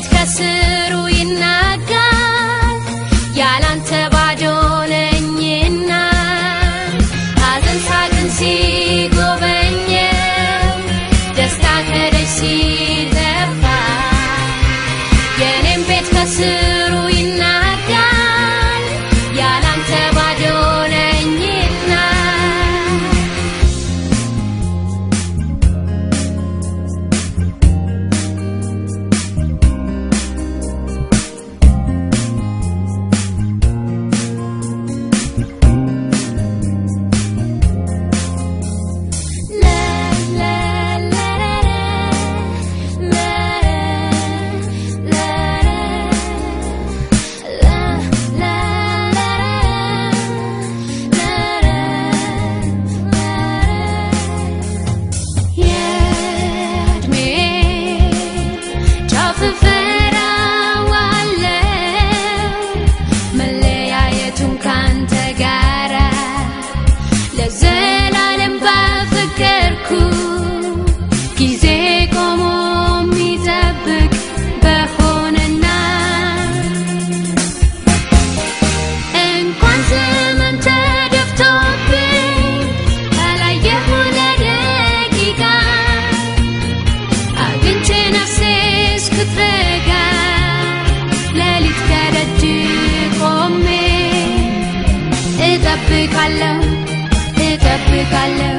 ቤት ከስሩ ይናጋል ያላንተ ባዶ ነኝና ሐዘን ሳቅን ሲጎበኘው ደስታ ከደጅ ሲጠፋ የኔም ቤት ከስሩ ይናጋል ያላንተ ባዶ ነኝና የዕድሜ ጫፍ እፈራዋለሁ መለያየቱን ካንተ ጋራ ለዘላለም ባፈቀርኩ ጊዜ ቆሞ የሚጠብቅ በሆነና እንኳን ዘመን ተደፍቶብኝ አላየሁ ለደቂቃ አግኝቼ ነፍሴ እስክትረጋ ሌሊት ከደጅ ቆሜ እጠብቃለሁ እጠብቃለሁ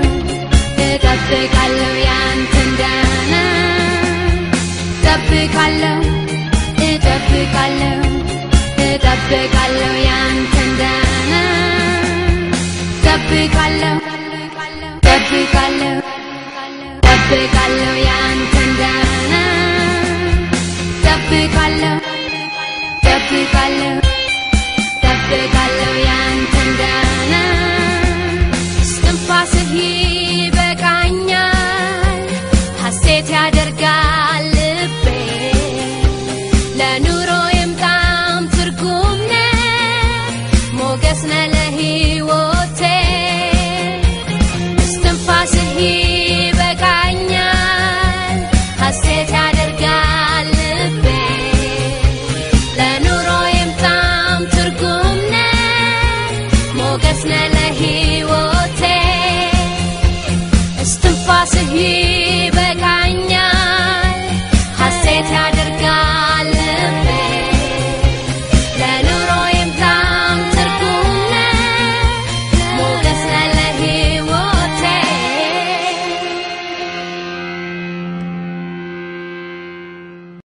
እጠብቃለሁ ያንተን ዳና እጠብቃለሁ